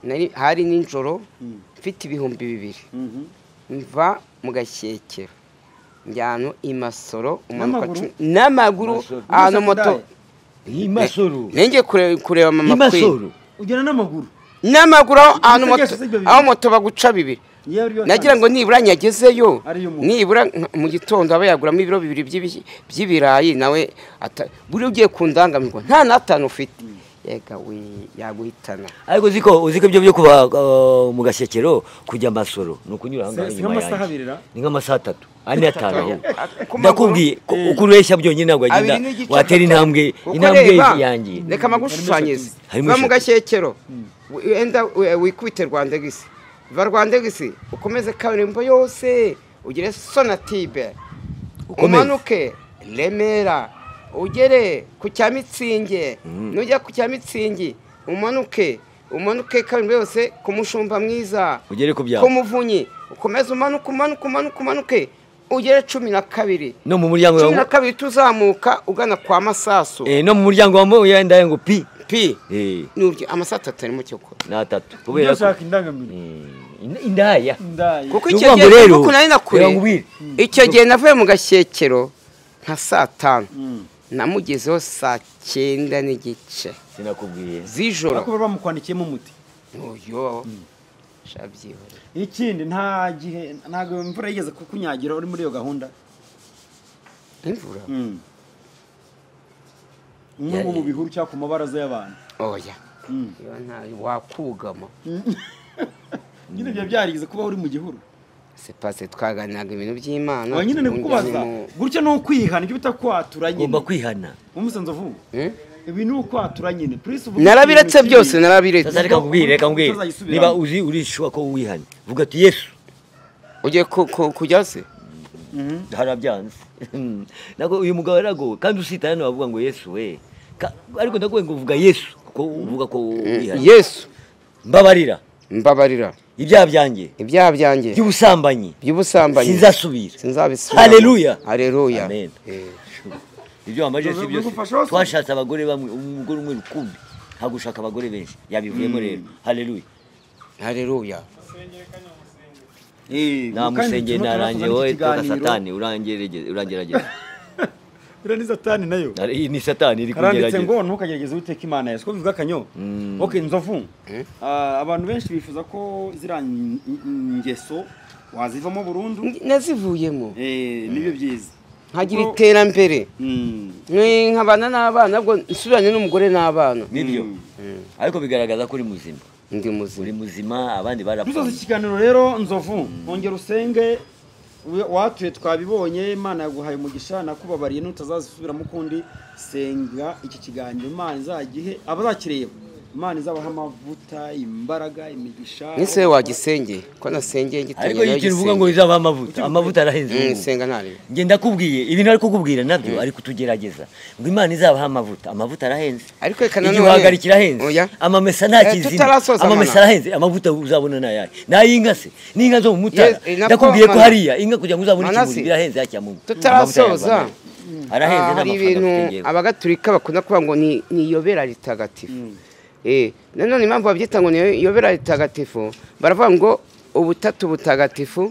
nari- hari nijoro mfite ibihumbi bibiri Mhm. mva mu gashyekero njyana i masoro umanuka N'amaguru? cumi- n'amaguru Masoro. ahantu Masoro moto ndaye. iyi masoro nenge kure- kureba iyi mama kweli masoro ugenda n'amaguru n'amaguru aho- ahantu Ibitekerezo moto- si ibyo bibiri. aho moto baguca bibiri Niyo ari yo nagira ngo ntandaro. nibura nyagezeyo Ariyo umuntu. nibura nka- mu gitondo aba yaguramo ibiro bibiri by'ibi- by'ibirayi nawe ata- buri ugiye ku ndangamirwa nta n'atanu ufite yega we yaguhitana ariko uzi ko uzi ko ibyo byo kuba uh, mu gashyekero kujya masoro ni ukunyura ahangaha Si- si inyuma nk'amasaha yanjye abiri ra? ni nk'amasaha atatu ane atanu aho Ku maguru? ndakubwiye ko uko ureshya byonyine ntabwo wagenda Abiri n'igice watera intambwe Kuko intambwe reba, yanjye reka magushushanyirize Harimo va mu eshatu. gashyekero wenda we- wikubite rwandegisi va rwandegisi ukomeze kaburimbo yose ugere sonatibe Ukomeze. umanuke remera ugere ku cya mitsingi nujya ku cya mitsingi umanuke umanuke kaburimbo yose ku mushumba mwiza ugere ku byawe ku muvunyi ukomeze umanuke umanuke umanuke umanuke ugere cumi na kabiri no mu muryango cumi na wawe kabiri tuzamuka ugana kwa masasu eh, no mu muryango wawe uyandaye ngo pi pi eh, nurya amasato atarimo cyo kora ni atatu ujya kubera ko gushaka indangamirwa eh, ind- indaya ndaye kuko Ni icyo ukuvuga gihe ngo rero, kuko nari nakure reba nkubwire. icyo gihe navuye mu gashyekero nka saa tanu namugezeho saa cyenda n'igice sinakubwiye z'ijoro ariko bari bamukwandikiyemo umuti uyo shabyihore ikindi nta gihe ntabwo imvura yigeze kukunyagira uri muri iyo gahunda imvura umwe mu bihuru cyangwa ku mabaraza y'abantu oya iyo ntayo wakugama nyine ibyo byarigeze kuba uri mu gihuru sepase twaganiraga ibintu by'imana aba nyine ni kukubaza unjyane mu- gutya ni ukwiha nibyo bita kwatura nyine ugomba kwihana umusanzu nzovu Hmm? ibi ni ukwatura nyine purisi uvuga narabiretse ikintu byose kibi. sasa narabiretse reka nkubwire reka nkubwire Utazayisubiramo. niba uzi urishwa ko wihana vuga ati yesu ugiye ku- ku- kujya se harabyanze nako uyu mugabo aragowe kandi usitana wavuga ngo yesu we Ka- ariko ndakubwiye ngo vuga yesu kuko uvuga ko wihana yesu mbabarira mbabarira ibyaha byanjye ibyaha byanjye by'ubusambanyi by'ubusambanyi sinzasubira sinzabisubira Haleluya. haleluya Amen. Eh, ibyo wambaje si Bigufasha byose hose. twashatse abagore bamwe umugore umwe rukumbi hagushaka abagore benshi yabivuyemo rero haleluya haleluya Eh, kandi namusengeye turimo turasoza narangiye n'iki wowe toka kiganiro. satani urangerageza iriya ni satani nayo Ari- ni satani iri karanditse kugerageza ngo ntukagerageze witeka imana yawe siko bivuga akanyo ok nzovu Ah, abantu benshi bifuza ko ziriya n- n- ngeso wazivamo burundu nazivuyemo Eh, nibyo byiza nkagira Kuko- iterambere Mm. Mwe nkabana n'abana ubwo nsubiranye n'umugore n'abana nibyo Mm. ariko bigaragaza ko uri muzima ndi uri muzima muzima abandi barapfa dusoza iki kiganiro rero nzovu ntongera usenge we- watuye twabibonye imana yaguhaye umugisha nakubabariye n'utazazisubiramo ukundi senga iki kiganiro imana izagihe abazakireba imana izabaha amavuta imbaraga imigisha nise we wagisengeye ko nasengeye ariko gitangira ikintu uvuga ngo izaba amavuta amavuta arahenze ubu. nsenga ntarebe nge ndakubwiye ibintu ari kukubwira nabyo ari kutugerageza ngo imana izabaha amavuta amavuta arahenze Ariko reka nanone- igihe uhagarikira ahenze Oya. amamesa nta Eh, kizima tutarasoza amamesa mana. arahenze amavuta uzabona ni ayahe ni ay'inka se n'inka zo mu mutara Yes, eh, nako ndakubwiye ko mana. hariya inka kugira ngo uzabone Manase, ikimuri birahenze yakira mu tutarasoza. arahenze Ah, hari ibintu abagatulika bakunda kuvuga ngo ni ni iyobera ritagatifu Eh, nanone impamvu babyita ngo ni iyobera ritagatifu baravuga ngo ubutatu butagatifu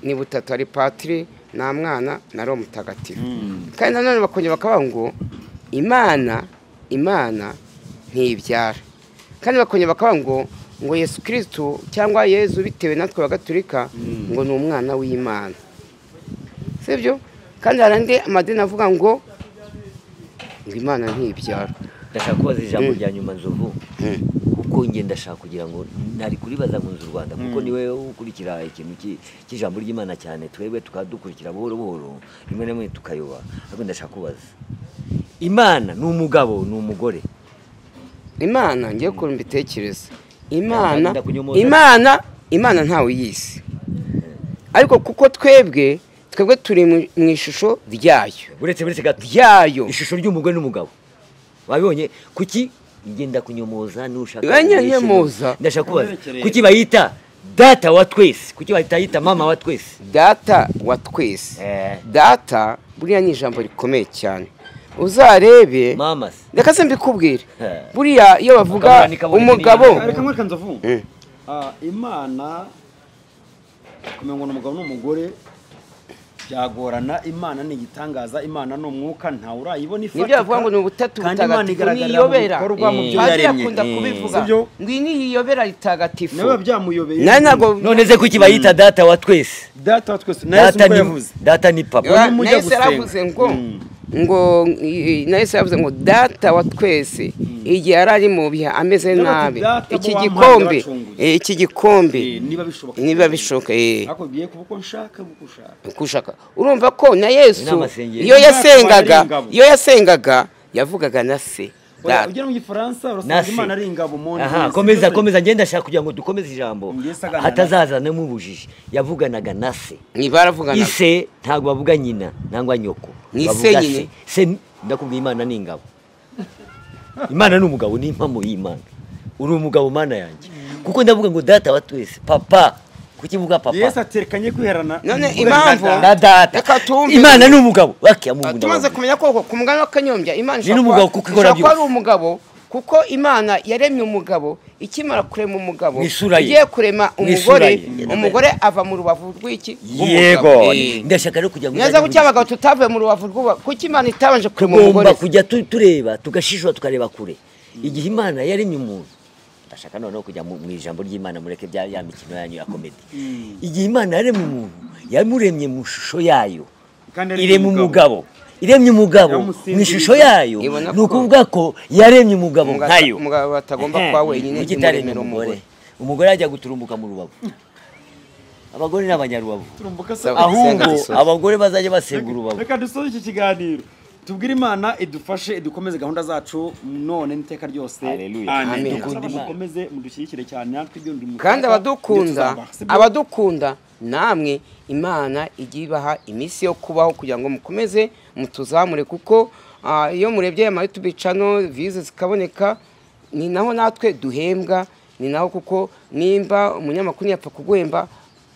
ni butatu hari patiri nta mwana na roho mutagatifu kandi nanone bakongera bakavuga ngo imana imana ntibyara kandi bakongera bakavuga ngo ngo yesu kirisitu cyangwa yezu bitewe natwe bagaturika ngo ni umwana w'imana sibyo kandi hari andi amadini avuga ngo ngo imana ntibyara ndashaka kubaza ijambo rya nyuma nzovu kuko nge ndashaka kugira ngo ntari kuribaza ngo nzi u rwanda kuko niwe ukurikira ikintu ki- cy'ijambo ry'imana cyane twebwe tukaba dukurikira buhoro buhoro rimwe na rimwe tukayoba ariko ndashaka kubaza imana ni umugabo ni umugore imana ngiye ukuntu mbitekereza imana Ntabwo ndakunyomoza. imana imana ntawe yisi ariko kuko twebwe twebwe turi mu- mu ishusho ryayo uretse uretse gato ryayo ishusho ry'umugore n'umugabo babibonye kuki ngenda kunyomoza n'ushaka Banyanyomoza? kurishinga. ndashaka kubaza Aberekere. kuki bayita data wa twese kuki bayita mama wa twese data wa twese Eh, data buriya ni ijambo rikomeye cyane uzarebe mama se reka se mbikubwire Eh. buriya iyo bavuga Akabuhanika buri umugabo kintu. reka mwereka nzovu Eh. Ah, imana kumenya ngo ni umugabo n'umugore byagorana imana ni igitangaza imana ni umwuka ntawe urayibona nibyo bavuga ngo ni ubutatu kandi imana butagatifu igaragarira mu niyobera bikorwa mu Eh. byo padiri yaremye akunda Eh. kubivuga Sibyo? ngo iyi ni iyobera ritagatifu nawe biba byamuyobeye nawe ntabwo none se kuki bayita data wa twese data wa twese na yesu data ni ubwo yavuze data ni papa Wa- mujya nahise gusenga. yaravuze ngo Mm. ngo i- nahise yaravuze ngo data wa twese igihe yari ari mu bihe ameze Yaravuze, nabi "Data iki bo gikombe bacunguye." eh, iki gikombe Eh, niba bishoboka niba bishoboka eh, ariko bigiye kuba uko nshaka uko ushaka uko ushaka urumva ko na yesu n'amasengesho. iyo yasengaga Imana ari ingabo. iyo yasengaga yavugaga na se Oya, data ugera mu gifaransa urasanga Nasi. imana ari ingabo mu aha komeza komeza ngenda ndashaka kugira ngo dukomeze ijambo Ngese aganana. hatazazanamo ubujiji yavuganaga na se ntibaravugana ise ntabwo bavuga nyina nangwa nyoko Ni Bavuga ise nyine. se Se- ndakubwiye imana ni ingabo imana ni umugabo ni impamo y'imana uri umugabo mana yanjye kuko ndavuga ngo data wa twese papa kuki mvuga yesu papa aterekanye kwiherana None umugore impamvu- na data. na data Reka tumve. imana ni umugabo wakiya mu Ah, nda tumaze wawe. kumenya koko ku mugani w'akanyombya imana Ni n'umugabo kuko ikora ishobora kuba ari byose. umugabo kuko imana yaremye umugabo ikimara kurema umugabo Mu isura ye. igiye kurema Mu umugore isura ye. umugore ava mu rubavu rw'iki yego rw'umugabo. Eh. ndashaka rero kugira ngo neza uzajye kuki abagabo tutavuye mu rubavu rw'ubu kuki imana itabanje kurema umugore tugomba kujya tu- tureba tugashishura tukareba kure igihe imana yaremye umuntu ndashaka noneho kujya mu mu ijambo ry'imana mureke bya ya mikino yanyu ya komedi igihe imana yaremye umuntu yamuremye mu ishusho yayo Kandi yaremye iremye umugabo. umugabo iremye umugabo Yamusinziriza. mu ishusho yayo Ibona ni ko- ukuvuga ko yaremye umugabo Umugabo- nkayo umugabo batagomba Ehe, kuba wenyine kuki itaremye imuremera umugore umugore umugore ajya guturumbuka mu rubavu abagore ni abanyarubavu turumbuka se Sawa. ahubwo dusoze. abagore bazajya basenga urubavu reka dusoze iki kiganiro tubwire imana idufashe dukomeze gahunda zacu none n'iteka ryose Hallelujah. Amen. amen dukunde Amen. mukomeze mudushyigikire cyane natwe ibyo ndi mu kandi kaga, abadukunda ibyo tuzabaha. Si byo? abadukunda namwe imana ijya ibaha iminsi yo kubaho kugira ngo mukomeze mutuzamure kuko ah, iyo murebye aya mayutubi cano vize zikaboneka ni naho natwe duhembwa ni naho kuko nimba umunyamakuru yapfa kuguhemba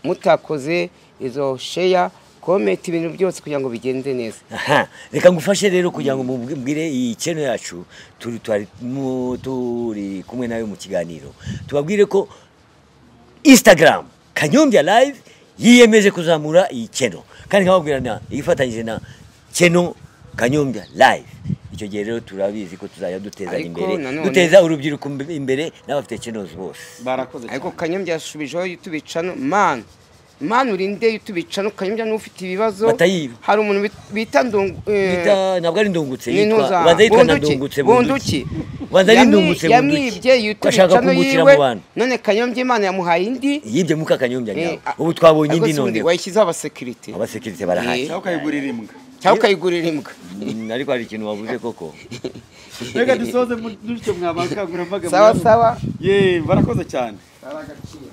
mutakoze izo sheya komenti ibintu byose kugira ngo bigende neza Aha, reka ngufashe rero kugira ngo mubwire iyi channel yacu turi twari mu- turi kumwe nawe mu kiganiro tubabwire ko instagram kanyombya live yiyemeje kuzamura iyi channel kandi nkababwira na ifatanyije na channel kanyombya live icyo gihe rero turabizi ko tuzajya dutezanya Ariko imbere nanone- duteza urubyiruko imbere n'abafite kinozi bose barakoze cyane ariko kanyombya yasubijeho yutubicano mani mani uri nde yutubicano kanyombya n'ufite ibibazo Batayiba. hari umuntu bit- bita ndungu eh, Bita- ntabwo ari ndungutse Ni yitwa Ntuza. ubanza yitwa na Bunduki, ndungutse Bunduki. ubanza ari Yamwi- ndungutse yamwibye bunduki yutubicano ashaka kungukira mu yiwe bantu none kanyombya imana yamuhaye indi yibye muka kanyombya Eh, nyawe a- ubu twabonye ariko indi si ubundi noneho wayishyizeho abasekirite abasekirite barahari Eh. cyangwa ukayigurira imbwa cyangwa ukayigurira imbwa Mm, ariko hari ikintu wavuze koko reka dusoze mu- dutyo mwabakangura mbaga sawa sawa ye barakoze cyane ari agaciro